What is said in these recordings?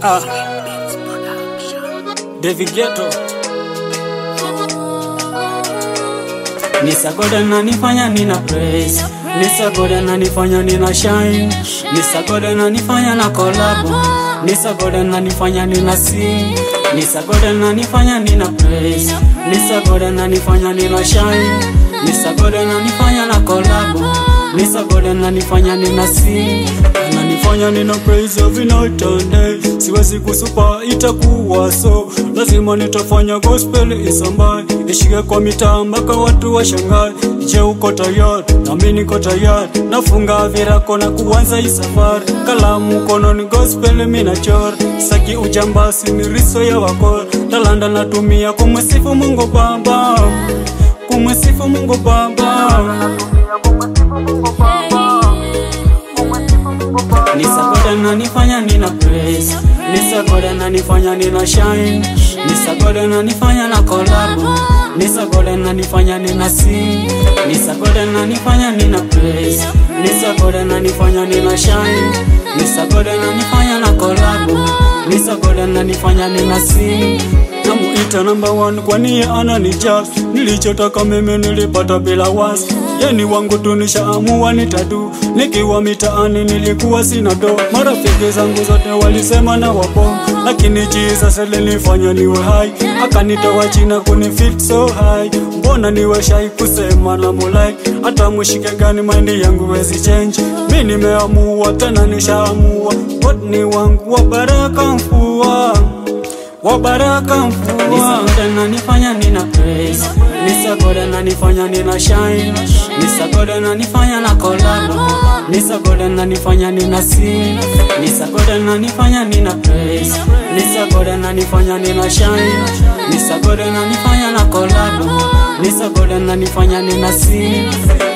Ah, David Ghetto Nisagoda nanifanya nina praise Nisagoda nanifanya nina shine Nisagoda nanifanya na collab Nisagoda nanifanya nina sing Nisagoda nanifanya nina praise Nisagoda nanifanya nina shine Nisagoda nanifanya na collab Nisagoda nanifanya nina sing Nanifanya nina praise every night and day Siwezi kusupa itakuwa so Lazima nitafanya gospel isambae Ishike kwa mitaa mpaka watu washangae Je uko tayari? Nami niko tayari Nafunga virako na kuanza hii safari Kalamu mkononi gospel mina chora Saki ujambasi miriso ya wakora Talanda natumia kumwesifu Mungu Baba Kumwesifu Mungu Baba Nisagoda nanifanya nina praise Nisagoda nanifanya nina shine Nisagoda nanifanya na collab Nisagoda nanifanya nina sing Nisagoda nanifanya nina praise Nisagoda nanifanya nina shine Nisagoda nanifanya na collab Nisagoda nanifanya nina sing Namuita number one kwani yeye ananijali Nilichotaka mimi nilipata bila wasi Yeni wangu tunishaamua nitadu Nikiwa mitaani nilikuwa sina do Marafiki zangu zote walisema na wapo Lakini Jesus alinifanya niwe hai Akanitoa china kunifit so high Mbona niwe shy kusema na mulai Hata mushike gani mind yangu wezi change Mi nimeamua tena nishaamua God ni wangu wa baraka mfua wa baraka mvua Nisagoda nanifanya nina praise Nisagoda nanifanya nina shine Nisagoda nanifanya na collab Nisagoda nanifanya nina sing Nisagoda nanifanya nina praise Nisagoda nanifanya nina shine Nisagoda nanifanya na collab Nisagoda nanifanya nina sing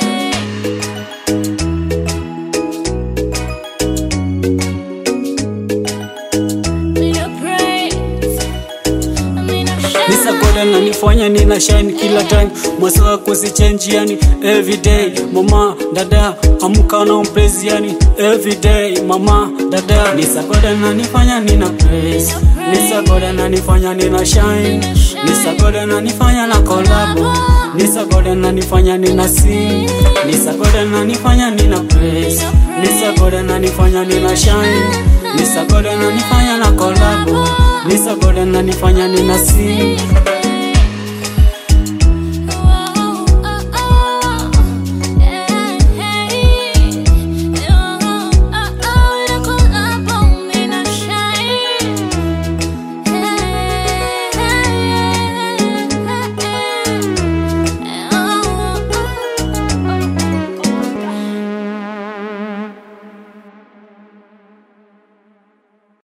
Nisagoda nanifanya nina shine kila time Mwasa kusichange yani everyday Mama, dada, amuka na umprezi yani everyday Mama, dada Nisagoda nanifanya nina praise Nisagoda nanifanya nina shine Nisagoda nanifanya na collab Nisagoda nanifanya nina sing Nisagoda nanifanya nina praise Nisagoda nanifanya nina shine Nisagoda nanifanya na collab Nisagoda nanifanya nina sing